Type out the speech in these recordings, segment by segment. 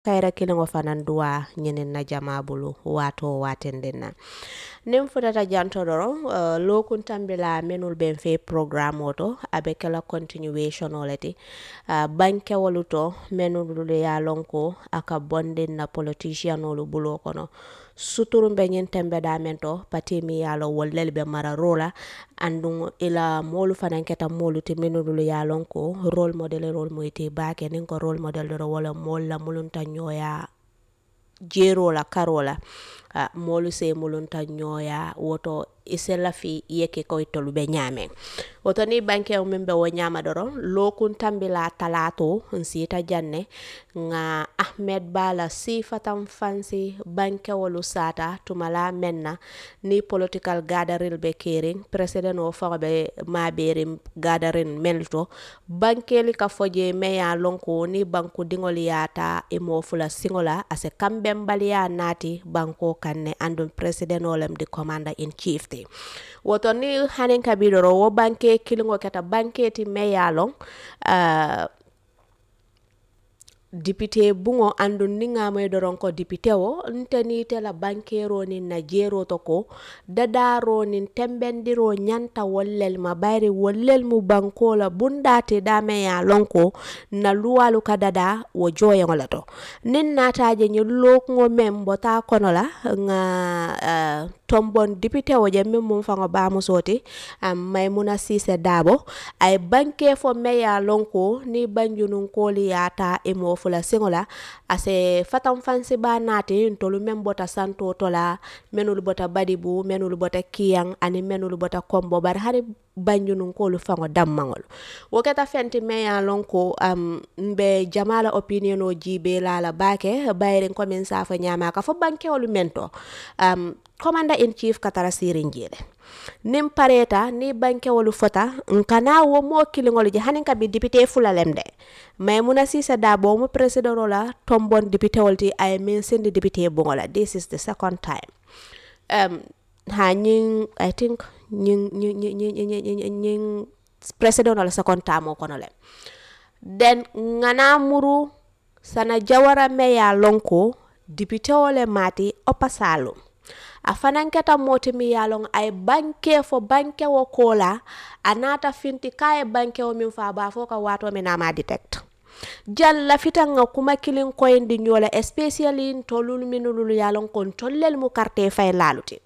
kayra kiliŋo fanaŋ duwa ñiniŋ na jama bulu waato waatindiŋ na niŋ futata janto doroŋ uh, lookuntambi la menul ben fe programme o to a be kela continuation o le ti uh, bankewolu to menulu ye a loŋ ko a ka bondiŋ na politicianolu buloo kono suturum be ñiŋ tembe damen to pati mi ye a loŋ wolu lelu be mararoo la anduŋ ila moolu fanaŋ keta moolu ti minulu ye a loŋ ko role model role mu ite baake niŋ ko role model doro wala moolu la mulunta ñooya jeeroo la karoo la uh, moolu se mulunta ñooya woto ise lafi yeke koy tolu be ñaameŋ woto ni bankewo miŋ be wo ñaama doroŋ lookuntambi la talaato nsiita janne ŋa ahmed bala sifatan fansi bankewolu saata tumala meŋ na ni political gathering be keeriŋ president o faŋo be maabeeriŋ gathering mel to bankeli ka fo je me ye a loŋ ko ni banku diŋolu ye a ta i moo fula siŋo la a se kambembaliya naati banko kaŋ ne anduŋ president o lem di commander in chief ti woto ni haniŋ kabi doro wo banke kiliŋo keta banke ti me ye a loŋ uh, dipite buŋo anduŋ niŋ ŋa moyi doroŋ ko dipite wo nte niite la bankero niŋ na jeero to ko dadaaro niŋ tembendiro ñanta wollel ma bayiri wollel mu banko la bundaate dame ye a loŋ ko na luwalu ka dada wo jooyeŋo le to niŋ naataaje ñiŋ lookuŋo meŋ bota kono la ŋa uh, tombon dipite wo je miŋ muŋ faŋo baamusoo ti um, maymuna siise daabo a ye banke fo me ye a loŋ ko ni banjununkoolu ye a ta i moo fula siŋo la a se fataŋ fansi baa naati ntolu meŋ bota santoo to la menulu bota badibu menulu bota kiyaŋ aniŋ menulu bota kombo bari hani banjununkoolu faŋo dammaŋolu wo keta fenti me ye a loŋ ko um, mbe jama la opinion o jiibee la la baake bayiriŋ komin saa fo ñaama ka fo bankewolu men to um, commander in chief katara siiriŋ jee le niŋ pareeta ni bankewolu fota nkana wo moo kiliŋolu je hani ka bi dipite fula lem de maymuna siise daabo mu presidento la tombon dipitewol ti a ye miŋ sindi dipite buŋo la this is the second time um, ha ñiŋ i think ñiŋ ñiŋ ñiŋ ñiŋ president la second time o kono le den ŋana muru sana jawara me ye a loŋ ko dipitewo le maati opasaalum a fanaŋ keta mooti mi ye a loŋ a ye banke fo bankewo koo la a naata finti ka a ye bankewo miŋ fo a baa fo ka waatoo mi naa maa detect jan lafita ŋa kuma kiliŋ koyindi ñoo la especially ntolulu minulu ye a loŋ ko ntolu lelu mu karite fay laalu ti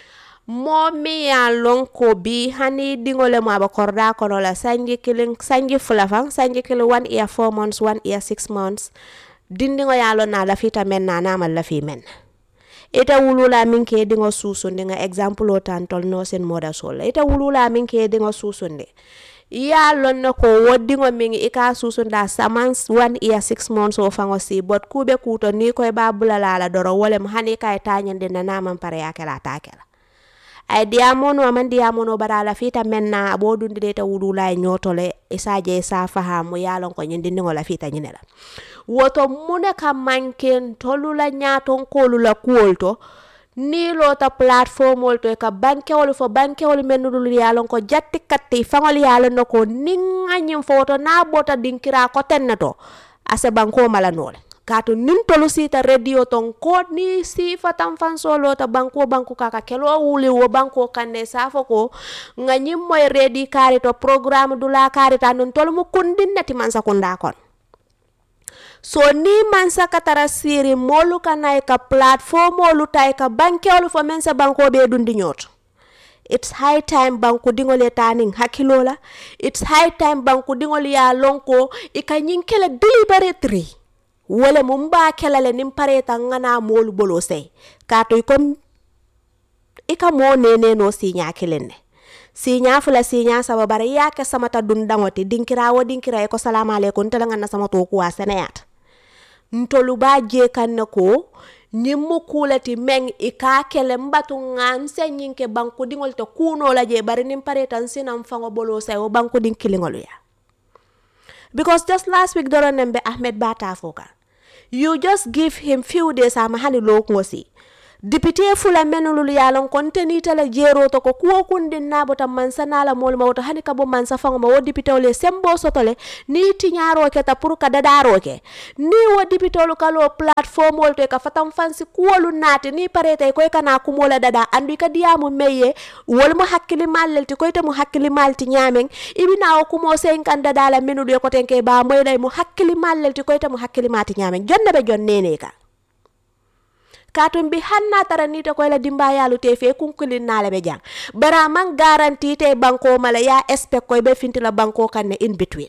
moo miŋ ye a loŋ ko bi hani diŋo le mu a be koridaa kono la sanji kiliŋ sanji fula faŋ sanji kiliŋ one year four months one year six months dindiŋo ye a loŋ na a lafita meŋ na a naa maŋ lafi meŋ na ite wulula miŋ ke diŋo suusundi ŋa exemple o tan tol no sin moda sol la ite wulula miŋ ke diŋo suusundi ye a loŋ ne ko wo diŋo miŋ i ka suusundi a samans one year six months o faŋo si bot kuu be kuuto niŋ ko i be a bula la a la doro wo lem hani i ka ye taañindi na naa maŋ pare ye a ke la a taa ke la a ye diyaamono a maŋ diyaamono bari a lafita meŋ na a boo dundi de ite wulula ye ñoo to le i se a je i se a fahamu ye a loŋ ko ñiŋ dindiŋo lafita ñine la woto mu ne ka manke ntolu la ñaatonkoolu la kuwolu to niŋ loota platformolu to i ka bankewolu fo bankewolu mennu ye a loŋ ko jatti katti faŋolu ye a loŋ ne ko niŋ ŋa ñiŋ fo woto niŋ a bota dinkiraa koteŋ ne to a se bankoo mala noo le kaatu niŋ tolu siita radio ton ko niŋ siifataŋ fansoo loota banko banku ka ka keloo wuli wo banko kaŋ ne i se a fo ko ŋa ñiŋ moyi reedi kaari to programme dulaa kaari to aduŋ tolu mu kundiŋ ne ti mansa kundaa kono so ni mansa ka tara siiri moolu ka na i ka platformolu ta i ka bankewolu fo meŋ se bankoo bee dundi ñooto it's high time banku diŋolu ye taa niŋ hakkiloo la it's high time banku diŋolu ye a loŋ ko i ka ñiŋ kele deliberately wo le mu mbaa kela le niŋ pareeta ŋa naa moolu boloo sey kaatu i kom i ka moo neeneenoo siiñaa kiliŋ ne siiñaa fula siiñaa saba bari i ye a ke samata dundaŋo ti dinkiraa wo dinkiraa i ko salamualeykum nte le ŋa na samatoo kuwaa seneyaata ntolu baa jee kaŋ ne ko ñiŋ mu kuu le ti meŋ i ka a ke le mbatu ŋa nse ñiŋ ke banku diŋolu te kuunoo la jee bari niŋ pareeta nsi na nfaŋo boloo sayi wo banku diŋ kiliŋolu ya because just last week doro neŋ be ahmed baa taa fo kaŋ you just give him few days ama hani lookuŋo si député fula menulul yalon kon tenitala jeeroto ko kuwo kundin nabota mansa nala mol ma woto hani kabo mansa fango ma wo député ole sembo sotole ni tiñaro ke ta pour ka dadaro ke ni wo député olu kalo plateforme wol to ka fatam fansi kuwolu naati ni parete koy kana kumola dada andu ka diyamu meye wol mo hakkili mallel ti koy te mo hakkili malti ñamen ibina o kumo sen kan dada la menulu ko tenke ba moylay mo hakkili mallel ti koy te mo hakkili mati ñamen jonne be jonnene ka katum bi hanna tara nita ko la dimba yalu te fe kunkulin nale be jang bara man garanti te banko mala ya expect koy be finti la banko kan ne in between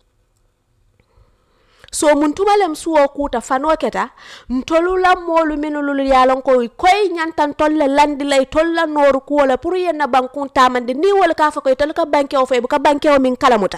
so mun tumalem suwo kuta fano keta ntolu la molu minulu yalon ko koy nyantan tolle landi lay tolla noru ko la pour yenna bankun tamande ni wala ka fa koy tol ka banke o fe bu ka banke o min kalamuta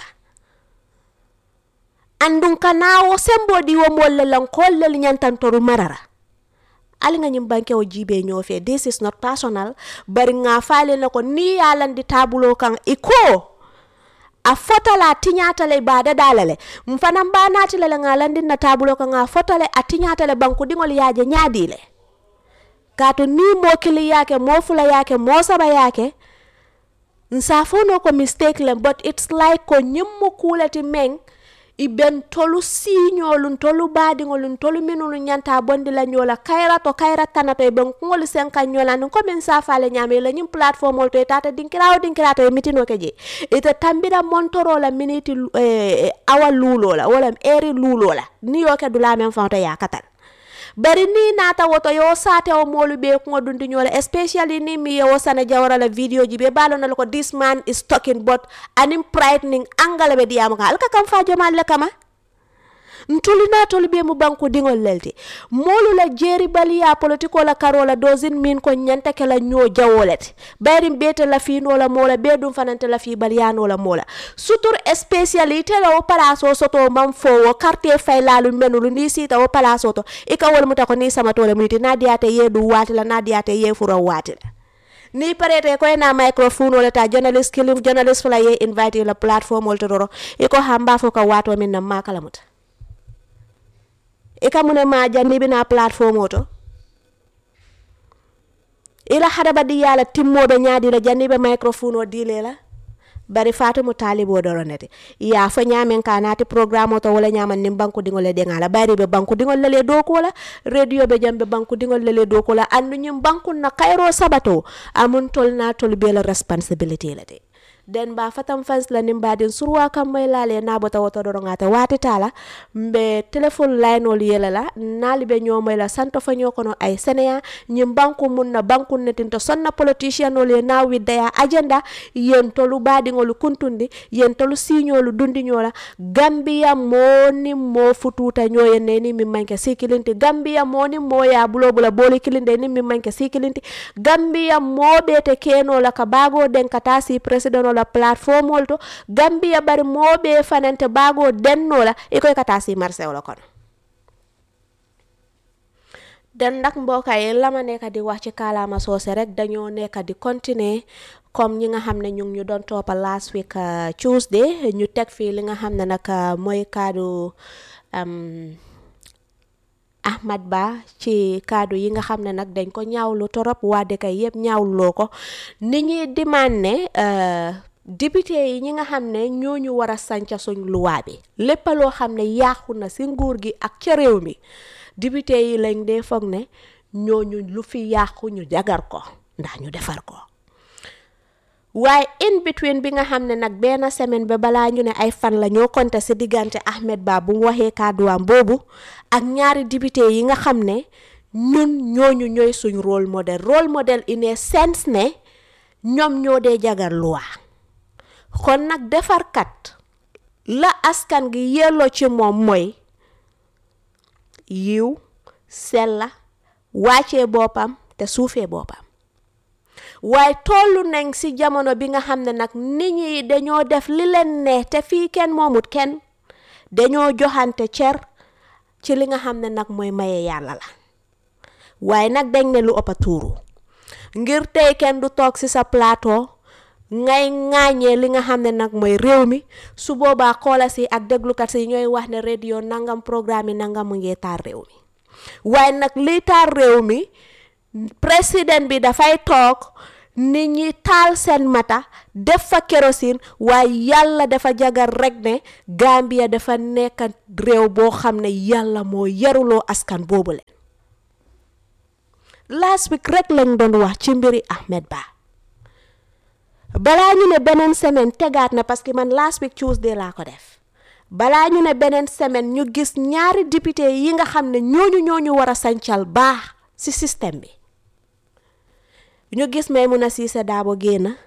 andun kanawo sembo di wo molle lan kolle nyantan toru marara ali nga ñim banke o jibe ñoo fe this is not personal bari nga faale na ko ni yalandi tabulo kan iko a fotala tiñatale bada dalale mfana mbanati lele nga landin na tabulo kan a fotale a tiñatale banku dingol yaje ñaadile kato ni mo kili yake mo fula yake mo saba yake nsafono ko mistake le but it's like ko ñimmo kulati meng iben tolu siñolun tolu baadiŋolun tolu minulu ñanta bondi la ñola kayra to kayra tanato e ben kuŋolu senka ñola nin komin safale ñame la ñin plateforme ol to e tata dinkirawo dinkirato e mitino ke je ite tambira montoro la miniti eh, awa luulo la wala eri luulo la ni yo ke dula men fawto ya katal bari ni nata woto yo sate o molu be ko dundi nyola especially ni mi yo sana jawara la video ji be balo na ko this man is talking but anim frightening angala be diam ka alka kam fa jamal le kama ntolu na tolu be mu banku dingol lelti molu la jeri baliya politiko la karola dozin min ko nyanta ke la nyo jawolet bayri bete la fi no la mola be dum fanante la fi baliya no la mola sutur especially tela o palaso soto mam fo wo carte fay lalu menulu ni sita o palaso to e ka wol muta ko ni sama tole muti na diate yedu wati la na diate ye furo wati la ni parete ko na microphone wala ta journalist kilim journalist fula ye invite la platform wol to doro e ko hamba fo ka wato min na makala muta i ka mune ma janni bina platform oto ila hadaba di yala timmoɓe ñaadila janni ɓe microphone o dile la bari fatumu talibo doro nete ya fo ñamen ka nati programme oto wala ñaman nin banku dingol le dengala bari ɓe banku dingol lele do kola radio ɓe jamɓe banku dingol lele do kola andu ñim banku na kayro sabato amun tol na tol bela responsibility la de den ba fatam fans la nim badin surwa kam may lale na bota woto do ngata wati tala mbe telephone line ol yela la nali be nyomay la santo fa nyokono ay seneya nyim banku mun na banku netin to sonna politician ol ye na wi daya agenda yen tolu badi ngol kuntundi yen tolu signolu dundi nyola gambia moni mo fututa nyoye ne ni mi manke sikilinti gambia moni mo ya bulo bula boli kilinde ni mi manke sikilinti gambia mo bete keno la ka bago den kata si president la plateforme wol to gambia bari moɓe fanante bago dennola ikoy kata si marché wala kono den ndak mbokay lama nekk di wax ci kalaama soose rek dañoo nekk di continuer comme ñi nga xam ne ñu ngi ñu doon toppa last week Tuesday ñu teg fii li nga xam ne nag mooy kaddu Ahmad Bah ci kaddu yi nga xam ne nag dañ ko ñaawlu torop waa dëkk yëpp ñaawloo ko ni ñuy demande ne député yi ñi nga xam ne ñooñu war a sanca suñ luwaa bi lépp loo xam ne yaaxu na si nguur gi ak ca réew mi député yi lañ dee foog ne ñooñu lu fi yàqu ñu jagar ko ndax ñu defar ko waaye in between bi nga xam ne nag benn semaine ba balaa ñu ne ay fan la ñoo konte si diggante Ahmed Bah bu mu waxee kàdduwaam boobu ak ñaari député yi nga xam ne ñun ñooñu ñooy suñ rôle modèle rôle modèle in a sense ne ñoom ñoo dee jagar luwa kon nag defarkat la askan gi yelloo ci moom mooy yiw sella wàccee boppam te suufee boppam waaye tollu nañ ci jamono bi nga xam ne nag nit ñi dañoo def li leen ne te fii kenn moomut kenn dañoo joxante cer ci li nga xam ne nag mooy maye yàlla la waaye nag dañ ne lu ëpp a tuuru ngir tey kenn du toog ci sa plateau ngay ŋaañee li nga xam ne nag mooy réew mi su boobaa xoola si ak déglukat si ñooy wax ne radio nangam programme yi nangam mu ngi taar réew mi waaye nag liy taar réew mi président bi dafay toog nit ñi taal seen mata def fa kérosine waaye yàlla dafa jagar rek ne Gambia dafa nekk réew boo xam ne yàlla moo yaruloo askan boobu leen last week rek lañ doon wax ci mbiri Ahmed Bah balaa ñu ne beneen semaine tegaat na parce que man last week Tuesday laa ko def balaa ñu ne beneen semaine ñu gis ñaari député yi nga xam ne ñooñu ñooñu war a sancal baax ci système bi ñu gis Maimouna Ceesay Darboe génn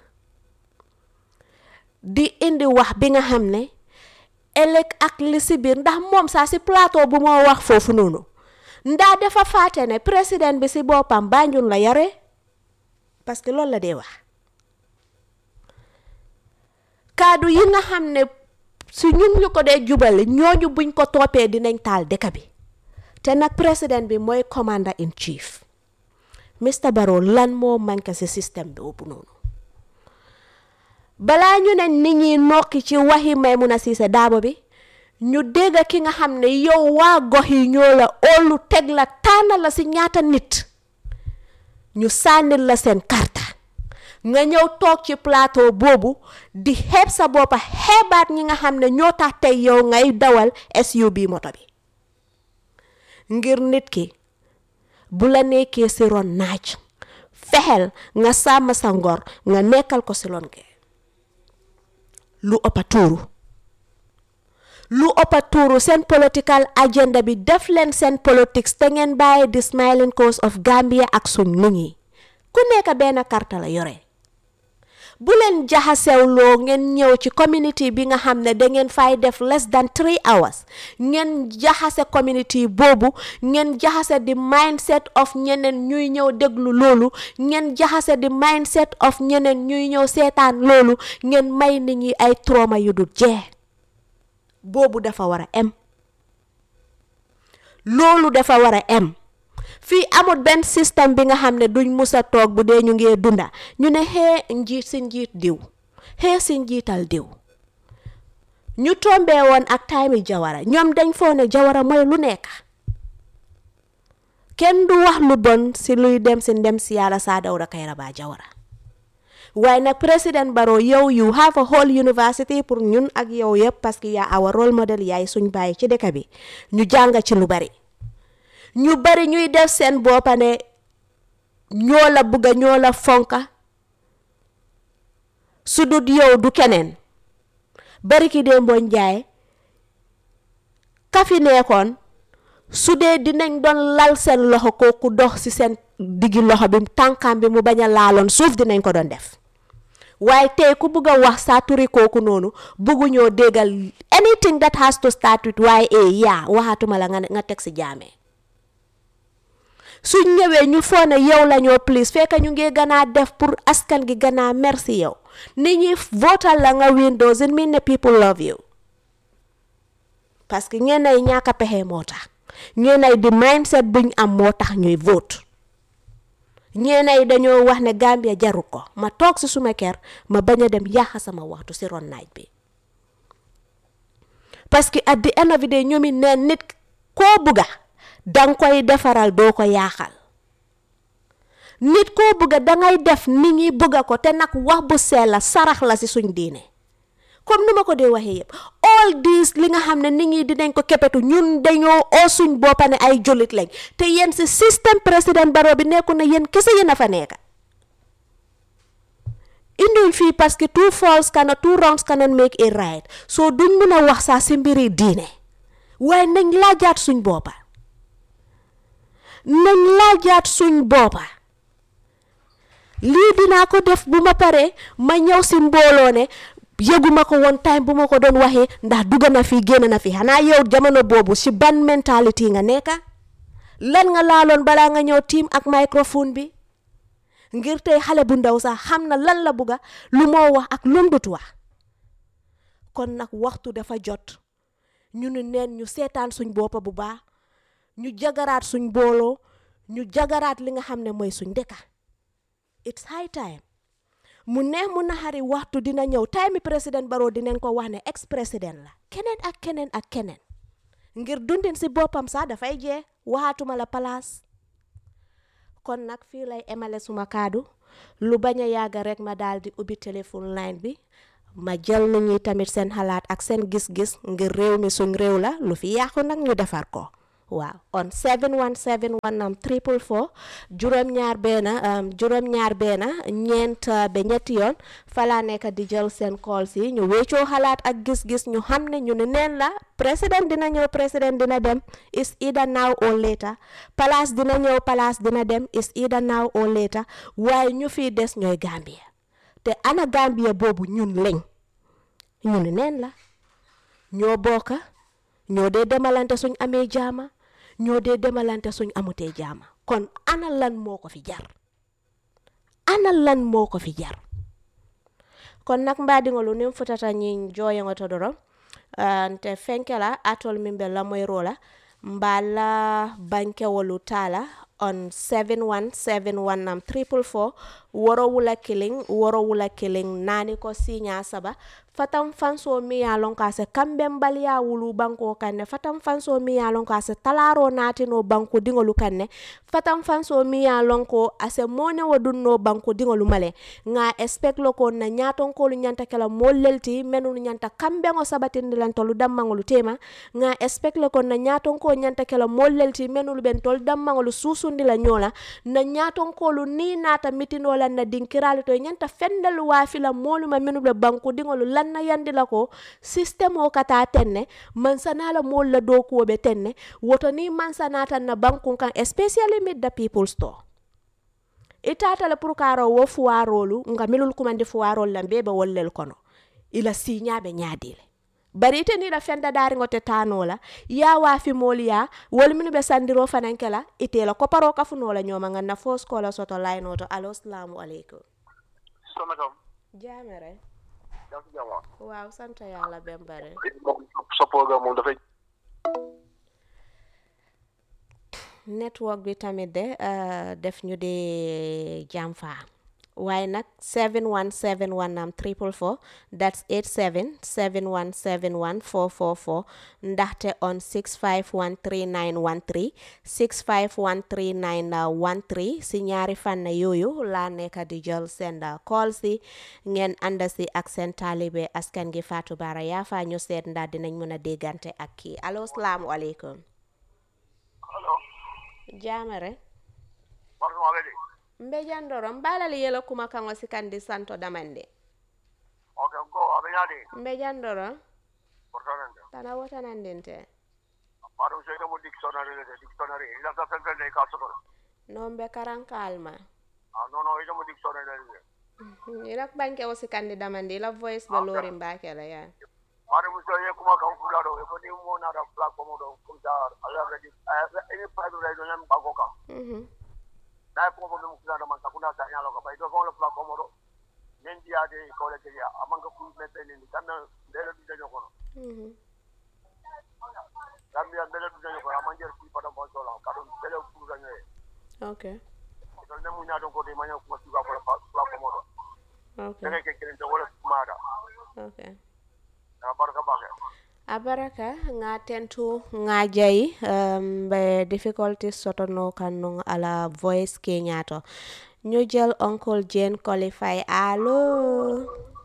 di indi wax bi nga xam ne ëllëg ak li si biir ndax moom saa si plateau bu moo wax foofu noonu ndax dafa fàtte ne président bi si boppam Banjul la yore parce que loolu la dee wax kaddu yi nga xam ne su ñun ñu ko dee jubale ñooñu buñ ko toppee dinañ taal dëkk bi te nag président bi mooy commander in chief Mr Barrow lan moo manqué ci système boobu noonu balaa ñu ne nit ñi nokki ci waxi Maimouna Ceesay Darboe bi ñu dégg ki nga xam ne yow waa gox yi ñoo la óolu teg la tànn la ci ñaata nit ñu sànnil la seen karta nga ñëw toog ci plateau boobu di xeeb sa boppa xeebaat ñi nga xam ne ñoo tax tey yow ngay dawal SUV moto bi ngir nit ki bu la nekkee ci ron naaj fexeel nga sàmm sa ngor nga nekkal ko ci ron ke lu ëppa tuuru lu ëppa tuuru seen political agenda bi def leen seen politics te ngeen bàyyi di smiling coast of Gambia ak suñ nit ñi ku nekk benn karta la yore bu leen jaxasewloo ngeen ñëw ci community bi nga xam ne da ngeen fay def less than three hours ngeen jaxase community boobu ngeen jaxase di mindset of ñeneen ñuy ñëw déglu loolu ngeen jaxase di mindset of ñeneen ñuy ñëw seetaan loolu ngeen may nit ñi ay trauma yu dul jeex boobu dafa war a em loolu dafa war a em fii amul benn système bi nga xam ne duñ musa toog bu dee ñu ngee dunda ñu ne xee njiit si njiit diw xee si njiital diw ñu tombee woon ak time jawara ñoom dañ foo ne jawara mooy lu nekk kenn du wax lu bon si luy dem si ndem si yàlla saa dawda kayraba jawara waaye nag président Barrow yow you have a whole university pour ñun ak yow yëpp parce que yaa awa role model yaay suñ bàyyi ci dëkk bi ñu jàng ci lu bari ñu bari ñuy def seen boppa ne ñoo la bugga ñoo la fonka su dut yow du keneen bari ki dee mbooñ jaay kafi nekkoon su dee dinañ doon lal seen loxo kooku dox ci seen diggi loxo bi tànkam bi mu bañ a laaloon suuf dinañ ko doon def waaye tey ku bugg a wax saa turi kooku noonu bugguñoo déggal anything that has to start with waaye eh yaa waxaatuma la nga nga teg ci jaamee suñ ñëwee ñu foo ne yow la ñoo please fekk ñu ngi gën a def pour askan gi gën a merci yow nit ñi votal la nga win doesn't mean ne people love you parce que ñeen ay ñàkk a pexe moo tax ñeen ay di mindset buñ am moo tax ñuy vote ñeen ay dañoo wax ne Gambia jaru ko ma toog si suma kër ma bañ a dem yàq sama waxtu si ron naaj bi parce que at the end of the day ñoomi neen nit koo bugga danga koy defaral doo ko yaaxal nit koo bugga dangay def nit ñi bugga ko te nag wax bu sell la sarax la si suñ diine comme nu ma ko dee waxee yëpp all this li nga xam ne nit ñi dinañ ko kepetu ñun dañoo oo suñ boppa ne ay jullit lañ te yéen si système président Barrow bi nekku na yéen kese yéen a fa nekka induñ fii parce que two falls cannot two wrongs cannot make it right soo duñ mun a wax saa si mbiri diine waaye nañ laajaat suñ boppa nañ laajaat suñ boppa lii dinaa ko def bu ma paree ma ñëw si mbooloo ne yëguma ko woon time bu ma ko doon waxee ndax dugg na fi génn na fi xanaa yow jamono boobu si ban mentalité nga nekka lan nga laaloon balaa nga ñëw tiim ak microphone bi ngir tey xale bu ndaw sax xam na lan la bugga lu moo wax ak lum dut wax kon nag waxtu dafa jot ñu ne neen ñu seetaan suñ boppa bu baax ñu jagaraat suñ booloo ñu jagaraat li nga xam ne mooy suñ dëkka it's high time mu neex mu naxari waxtu dina ñëw time mi président Barrow dinañ ko wax ne ex président la keneen ak keneen ak keneen ngir dundin si boppam sax dafay jee waxaatuma la palaas kon nag fii lay emale suma kaddu lu bañ a yàgg rek ma daal di ubbi téléphone line bi ma jël nit ñi tamit seen xalaat ak seen gis-gis ngir réew mi suñ réew la lu fi yàqu nag ñu defar ko waaw on 717 am triple four juróom-ñaar benn juróom-ñaar benn ñeent ba ñetti yoon falaa nekk di jël seen call si ñu wéccoo xalaat ak gis-gis ñu xam ne ñu ne neen la président dina ñëw président dina dem is either now or later place dina ñëw place dina dem is either now or later waaye ñu fi des ñooy Gambia te ana Gambia boobu ñun lañ ñu ne neen la ñoo bokka ñoo dee demalante suñ amee jaama ñoo dee demalante suñ amutee jaama kon ana lan moo ko fi jar ana lan moo ko fi jar kon nak mbaadiŋolu niŋ futata ñiŋ jooyeŋo to doroŋ nte fenkela atol miŋ be lamoyiro la mbaa la bankewolu taa la on 7171 nam triple four woro wula kiliŋ woro wula kiliŋ naani ko siiñaa saba fatan fansoo miŋ ye a loŋ ko a se kambenbaliya wulu banko kaŋ ne fatan fansoo miŋ ye a loŋ ko a se talaaroo naatino banku diŋolu kaŋ ne fatan fansoo miŋ ye a loŋ ko a se moonewo dunno banku diŋolu ma le ŋa expect lo ko na ñaatonkolu ñanta ke la moolu lel ti menunu ñanta kambeŋo sabatindi lan tolu dammaŋolu tema ŋa expect lo ko na ñaatonko ñanta ke la moolu lel ti menulu ben tolu dammaŋolu suusundi la ñoo la na ñaatonkolu ni naata mitinoo la na dinkiraalu to ñanta fendelu waafi la moolu ma menulu be banku diŋolu lan na yandi la ko système o kata tenne mansana la moolu la dookuwo be tenne woto ni mansanata na bankun kan especially mid the people store itata la pour karo wo fuwarolu nga milul kumandi fuwarol la bebe wollel kono ila siñaɓe ñaadile bari ite ni la fenda daariŋo te taano la ya waafi moolu ya wolu minu be sandiro fananke la ite la koparo kafuno la ñooma nga na fos kola soto layno to alo salamu aleykum Soxna Kam. jaamere yaa ngi si jàmm. waaw sant yàlla bem bare moom sa programme moom dafay. network bi tamit de uh, def ñu di jàmfa waaye nag 7171 am triple four that's 87 7171 444 ndaxte on 6513913 6513913 si ñaari fànn yooyu laa nekk di jël seen call si ngeen ànd si ak seen taalibe askan gi Fatou Bara Yaafa ñu seet ndax dinañ mën a déggante ak kii allo salaamualeykum allo. jaamare Martin Wale de. mbe jandoro mbalali yelo kuma kaŋo sikandi santo damande Ok, go abe ñaade. mbe jandoro Portanende. tana wotanandinte Baɗum seyde mo dictionnaire le de dictionnaire. Ila sa fen fen ne ka soto. non be karankalma Ah non non ila mo dictionnaire le de. ila banke o sikandi damande ila voice be lori mbakela ya Baɗum so ye kuma kan fula do. E ko ni mo na da platform do comme ça. Ala ready. Any private radio nyam ba ko kam. Mhm. Na ko mo mo fula do man sakuna sa nyalo ko bay do ko le platform do. Nen dia de ko le ke ya. Amanga fu me pe ni kana ndelo di daño kono. Mhm. Gambia ndelo di daño kono amanjer fi padam bo sola. Kadum ndelo fu daño e. okay Ito ne mu ñaadon ko de maña ko ci ba ko la platform do. okay Dene ke kelen to wala mada. okay Na barka ba ke. abaraka nga tentu nga jayi um, be difficulties sotono kanung ala voice kenyato ñu jël uncle Jane qualify allo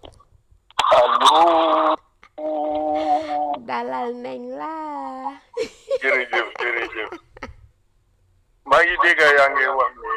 Allo. dalal nañ la jërëjëf jërëjëf maa ngi dégg yaa ngi wax ne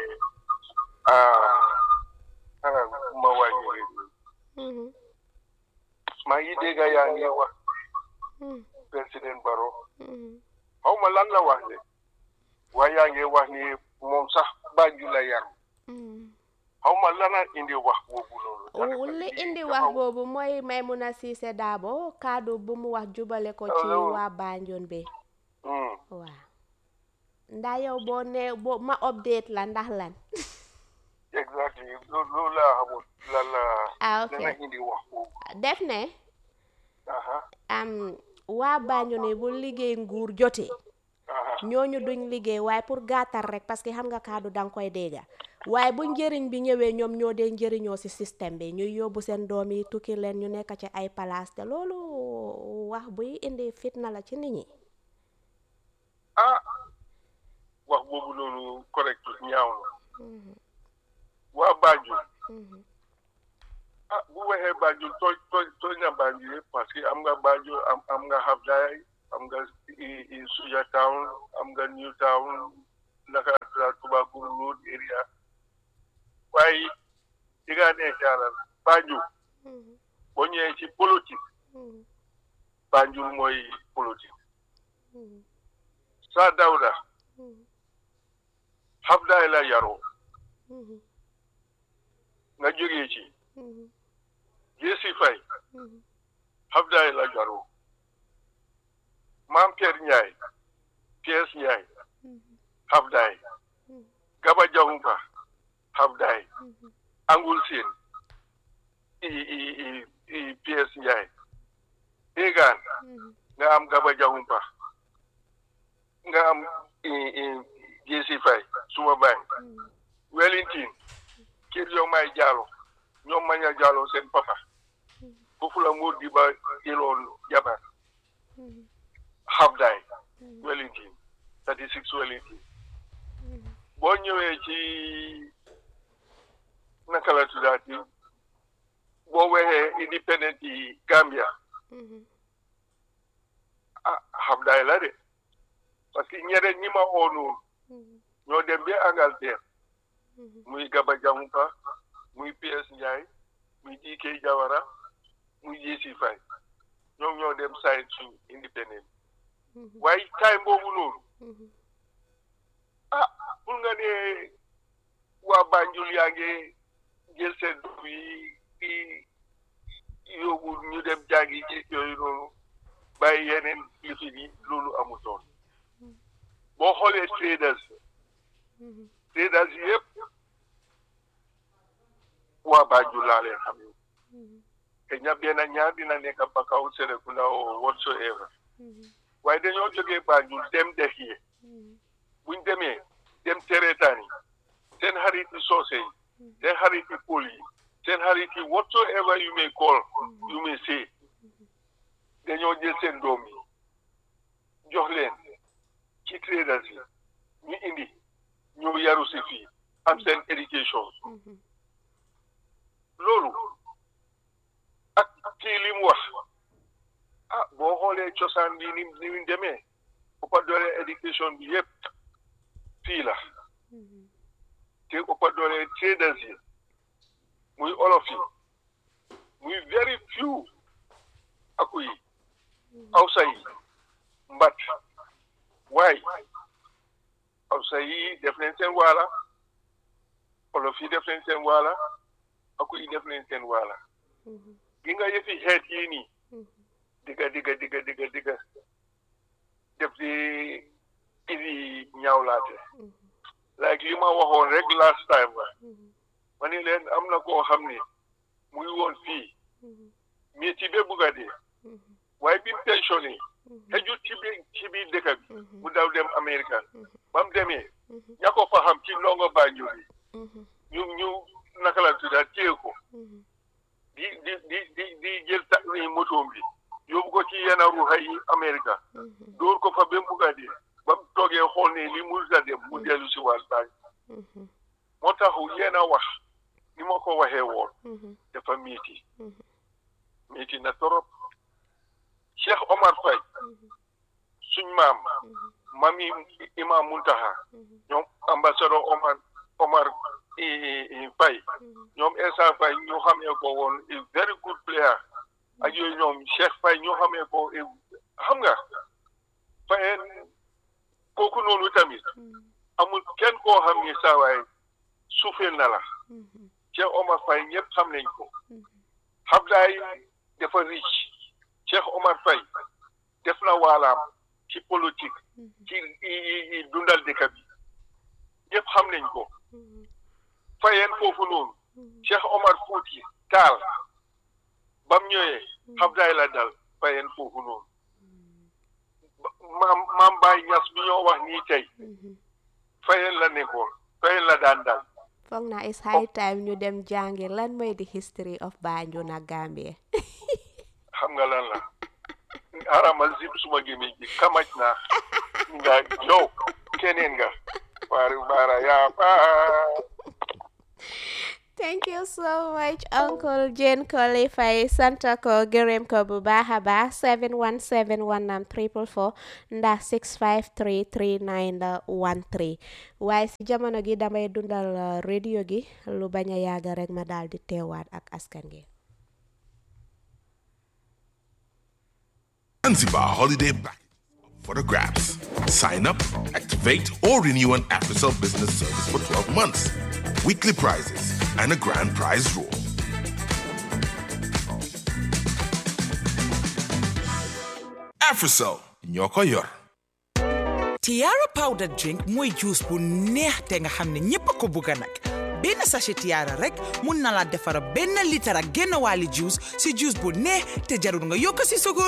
ah ah ma wàññi rek Mhm. maa ngi dégg yaa ngi wax Mhm. président Barrow Mhm. xaw ma lan la wax de waaye yaa ngi wax ni moom sax Banjul la yar Mhm. xaw ma lana indi wax boobu noonu. Wu- li indi wax boobu mooy Maymuna Siise Daabo kaddu bu mu wax jubale ko ci Hello. waa Banjul bi Hmm. waaw ndax yow boo ne boo ma update la ndax lan exactly loolu loolu laa xamul lan la ah ok lana indi wax boobu. def ne aha am waa Banjul ni bu liggéey nguur jotee aha ñooñu duñ liggéey waaye pour gàttal rek parce que xam nga kaddu danga koy dégga waaye bu njëriñ bi ñëwee ñoom ñoo dee njëriñoo ci système bi ñuy yóbbu seen doom yi tukki leen ñu nekk ci ay palaas te loolu wax buy indi fitna la ci nit ñi ah wax boobu noonu correct ñaaw na waa Banjul ah bu waxee Banjul tooñ tooñ tooñ na Banjul yëpp parce que am nga Banjul am am nga Hafdaay am nga Suja Town am nga New Town naka la Tubaakuur Road area waaye di nga nekk yàlla Banjul boo ñëwee ci politique Banjul mooy politique Saa Dawda Hafdaay la yaroo nga jógee ci Jesi Fay Hafdaay la yaroo Maam Pierre Ndiaye Piers Ndiaye Hafdaay Gaba Jahumpa Hafdaay Angul Seen i i i i Piers Ndiaye Egaan nga am Gaba Jahumpa nga am i i Jesi Fay suma baay Wellington kër yow may jaalo ñoom maña jaalo seen papa foofu la Mor di ba jëloon jabar Hafdaay Wellington thirty six Wellington boo ñëwee ci naka la tuddaati boo waxee independent yi Gambia ah Hafdaay la de parce que ñeneen ñi ma oo noonu ñoo dem ba Angleterre muy Gaba Jahumpa muy PS Ndiaye muy DK Jawara muy Jesi Fay ñoom ñoo dem sign su independent waaye time boobu noonu ah pour nga ne waa Banjul yaa ngi jël seen doom yi di yóbbu ñu dem jàngi ci yooyu noonu bàyyi yeneen lifin yi loolu amutoon boo xoolee traders traders yëpp waa Banjul laa leen xam yow te ña benn ñaar dina nekk Bakaw Serekunda o whatsoever waaye dañoo jógee Banjul dem Dexie buñ demee dem Teretani seen xariti soose yi seen xariti Pël yi seen xariti whatsoever you may call you may say dañoo jël seen doom yi jox leen ci traders yi ñu indi ñu yaru si fii am seen éducation loolu ak kii li mu wax ah boo xoolee cosaan bi ni ni mu demee ëppa doole éducation bi yëpp fii la te ëppa doole traders yi muy olof yi muy very few aku yi awsa yi mbat waay awsa yi def nañ seen waala olof yi def nañ seen waala aku yi def nañ seen waala gi nga yëfi xeet yii nii digga digga digga digga digga def di indi ñaawlaate like li ma waxoon rek last time ba ma ni leen am na koo xam ne muy woon fii métier ba bugga dee waaye bi mu pensionné xëjut ci biir ci biir dëkk bi mu daw dem Amérique ba mu demee ña ko fa xam ci ndongo Banjul bi ñu ñu naka la tudda téye ko di di di di di jël ta motoom bi yóbbu ko ci yenn ruuxa yi Amérique dóor ko fa ba mu bugg a dee ba mu toogee xool ne li mu da dem mu dellu si waat baañ moo tax yéen a wax ni ma ko waxee woon dafa miiti miiti na torop Cheikh Omar Faye suñ maam mami imam Muntaha ñoom ambassadeur Omar Omar Faye ñoom Essa Faye ñu xamee ko woon a very good player ak yooyu ñoom Cheikh Faye ñu xamee ko xam nga Faye kooku noonu tamit amul kenn koo xam ni saa waay suufeel na la Cheikh Omar Faye ñëpp xam nañ ko Ablaye dafa rich Cheikh Omar Faye def na waalaam ci politique ci dundal dëkk bi ñëpp xam nañ ko fayeen foofu noonu Cheikh Omar Fouti Taal bam ñëwee Ablaye la dal fayeen foofu noonu maam maam Baye Ñas bi ñoo wax nii tey fayeen la nekkoon fayeen la daan dal foog naa is high time ñu dem jàngi lan mooy the history of Banjul ak Gambia xam nga lan la arama zip suma gémmiñ gi kamaj naa nga yow keneen nga waari baara yaa Thank you so much, Uncle Jane Colley Faye santa ko gërëm ko bu baax a baax 717 19 444 ndax 653 3913 waaye si jamono gi damay dundal uh, radio gi lu bañ a yàgg rek ma daal di teewaat ak askan gi. Zanzibar holiday package for the grabs. Sign up, activate, or renew an AfriCell business service for 12 months. Weekly prizes and a grand prize draw. AfriCell, ñoo yor. Tiara powder drink mooy juice bu neex te nga xam ne ñépp a ko bugga nag benn sachet Tiara rek mun na la defara benn litre ak genn wàlli juice si juice bu neex te jarul nga yokk si sukur